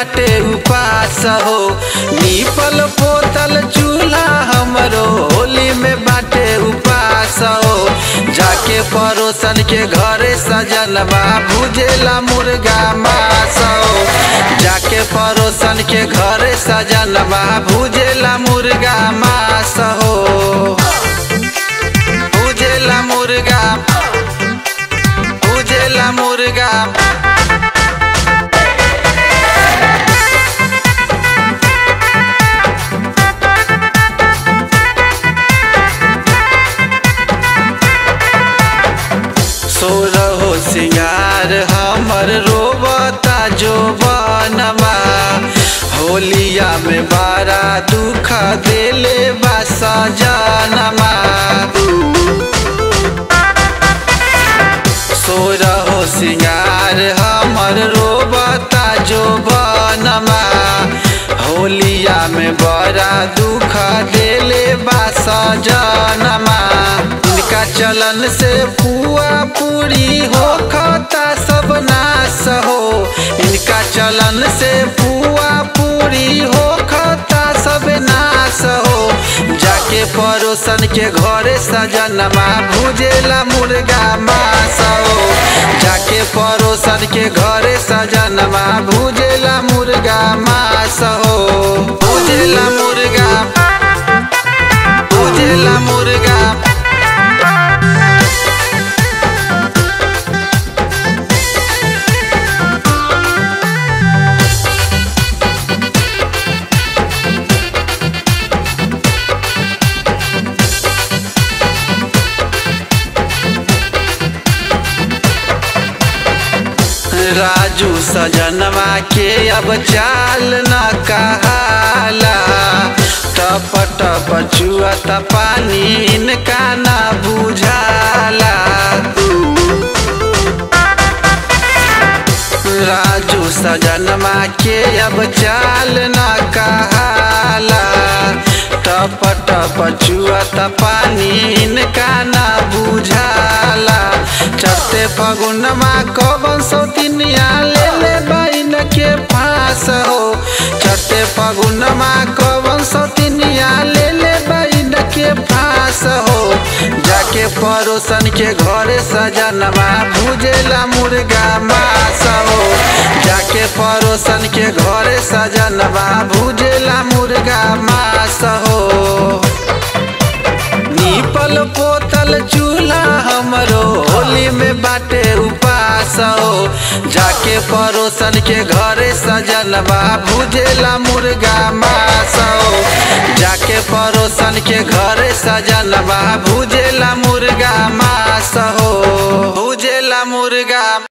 बाटे उपास हो नीपल पोतल चूल्हा हमरो होली में बाटे उपास हो जाके पड़ोसन के घरे सजनवा भुजेला मुर्गा मास हो जाके पड़ोसन के घरे सजनवा भुजेला मुर्गा मास हो भुजेला मुर्गा भुजेला मुर्गा सो रहो सिंगार हमर रोबता जो बनवा होलिया में बारा दुख देले बा सजनमा सो रहो सिंगार हमर रोबता जो बनवा होलिया में बड़ा दुख देले बा सजनमा इनका चलन से पुआ पूरी हो खाता सब नाश हो इनका चलन से पुआ पूरी हो खाता सब नाश हो जाके पड़ोसन के घरे सजनमा भुजेला मुर्गा मास हो जाके पड़ोसन के घरे सजनमा भुजेला मुर्गा मास हो भुजेला मुर्गा भुजेला मुर्गा राजू सजनवा के अब चाल न कहाला टप टप चुअत पानी इनका न बुझाला राजू सजनवा के अब चाल न कहाला टप टप चुअत पानी इनका न बुझाला चढ़ते फगुनमा कवन सौतिनिया ले ले बाइन के पास हो चढ़ते फगुनमा कवन सौतिनिया ले ले बाइन के पास हो जाके पड़ोसन के घरे सजनवा भुजेला मुर्गा मास हो जाके पड़ोसन के घरे सजनवा भुजेला मुर्गा मास हो नीपल पोतल चूल्हा हमरो होली में बाटे उपास हो जाके पड़ोसन के घरे सजनवा भुजेला मुर्गा मास हो जाके पड़ोसन के घरे सजनवा भुजेला मुर्गा मास हो भुजेला मुर्गा